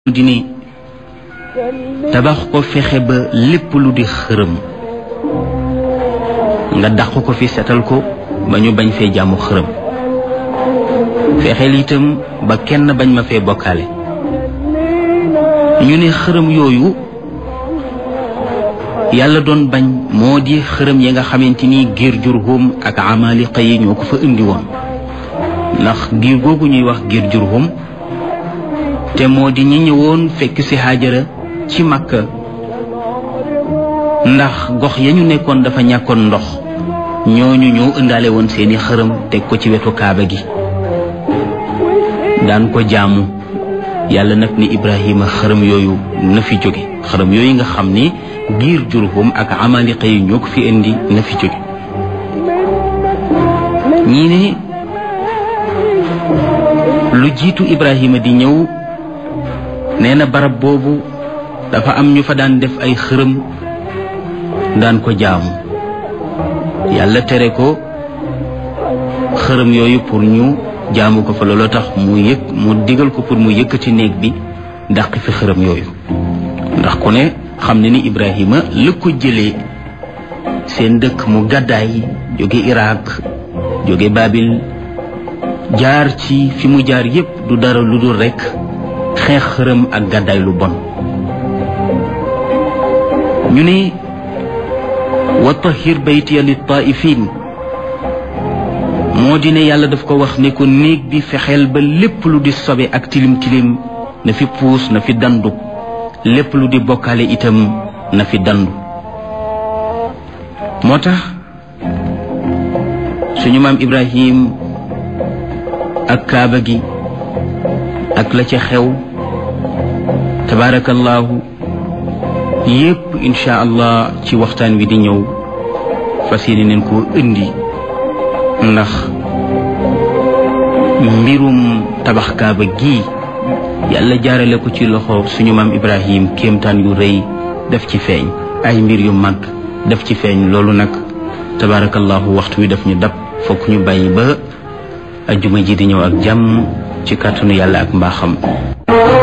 di ni tabax ko fexe ba lépp lu di xërëm nga dàq ko fi setal ko ba ñu bañ fee jaamu xërëm fexeel itam ba kenn bañ ma fee bokkaale ñu ne xërëm yooyu yàlla doon bañ moo di xërëm yi nga xamante ni giir jurhum ak amaliqa yi ñoo ko fa indi woon ndax giir googu ñuy wax giir jurhum te moo di ñi ñëwoon fekk ci Haajara ci Makka ndax gox ya ñu nekkoon dafa ñàkkoon ndox ñooñu ñoo ëndaale woon seeni xërëm teg ko ci wetu kaaba gi daan ko jaamu yàlla nag ni Ibrahima xërëm yooyu na fi jóge xërëm yooyu nga xam ni giir Jurhum ak Amaliqa yi ñoo ko fi indi na fi jóge ñii ne lu jiitu Ibrahima di ñëw nee na barab boobu dafa am ñu fa daan def ay xërëm daan ko jaamu yàlla tere ko xërëm yooyu pour ñu jaamu ko fa looloo tax mu yëg mu digal ko pour mu yëkkati néeg bi dàq fi xërëm yooyu ndax ku ne xam ne ni Ibrahima la ko jëlee seen dëkk mu gàddaay jóge Irak jóge Babil jaar ci fi mu jaar yépp du dara lu dul rekk xeex xërëm ak gàddaay lu bon ñu ne wa tahir baytiya li taifin moo di ne yàlla daf ko wax ne ko néeg bi fexeel ba lépp lu di sobe ak tilim tilim na fi puus na fi dandu lépp lu di bokkaale itam na fi dandu moo tax suñu maam Ibrahim ak kaaba gi ak la ca xew tabaarakallaahu yépp incha allah ci waxtaan wi di ñëw fas yéene neen koo indi ndax mbirum tabax kaaba gi yàlla jaarale ko ci loxo suñu maam ibrahim kéemtaan yu rëy def ci feeñ ay mbir yu mag def ci feeñ loolu nag tabaarakallaahu waxtu wi daf ñu dab fokk ñu bàyyi ba ajjuma ji di ñëw ak jàmm ci kàttanu yàlla ak mbaaxam